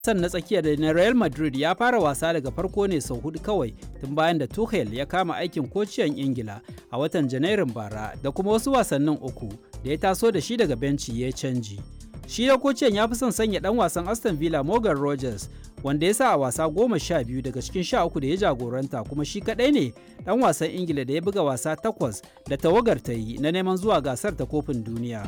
wasan na tsakiya da na Real Madrid ya fara wasa daga farko ne sau hudu kawai tun bayan da Tuchel ya kama aikin kociyan Ingila a watan Janairun bara da kuma wasu wasannin uku da ya taso da shi daga benci ya canji. Shi da kociyan ya fi son sanya dan wasan Aston Villa Morgan Rogers wanda ya sa a wasa goma sha biyu daga cikin sha uku da ya jagoranta kuma shi kadai ne dan wasan Ingila da ya buga wasa takwas da tawagar ta yi na neman zuwa gasar ta kofin duniya.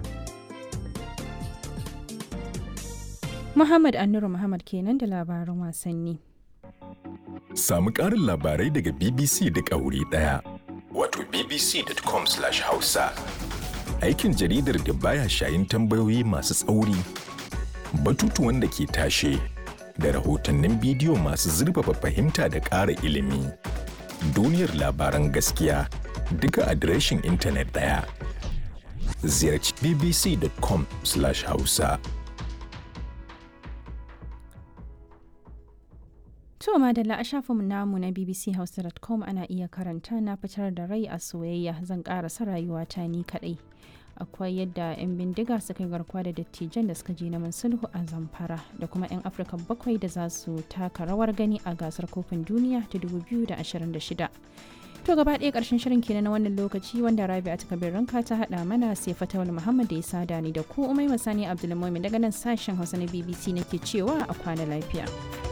Muhammad Annuru Muhammad kenan da labaran wasanni. Samu ƙarin labarai daga BBC da ƙauri ɗaya. Wato bbc.com/hausa. Aikin jaridar da baya shayin tambayoyi masu tsauri, batutuwan da ke tashe, da rahotannin bidiyo masu zurfafa fahimta da ƙara ilimi. Duniyar labaran gaskiya duka adireshin intanet ɗaya. Ziyarci bbc.com/hausa. To madalla a shafinmu namu na bbchausa.com ana iya karanta na fitar da rai a soyayya zan karasa rayuwata ni kadai. Akwai yadda 'yan bindiga suka yi garkuwa da dattijan da suka je neman sulhu a zamfara da kuma 'yan Afirka bakwai da za su taka rawar gani a gasar kofin duniya ta 2026. To gaba ɗaya ƙarshen shirin kenan na wannan lokaci wanda Rabi a takabir ranka ta haɗa mana sai Fatawul Muhammad da ya sada ni da ku Umai Masani Abdulmumin daga nan sashen Hausa na BBC nake cewa a kwana lafiya.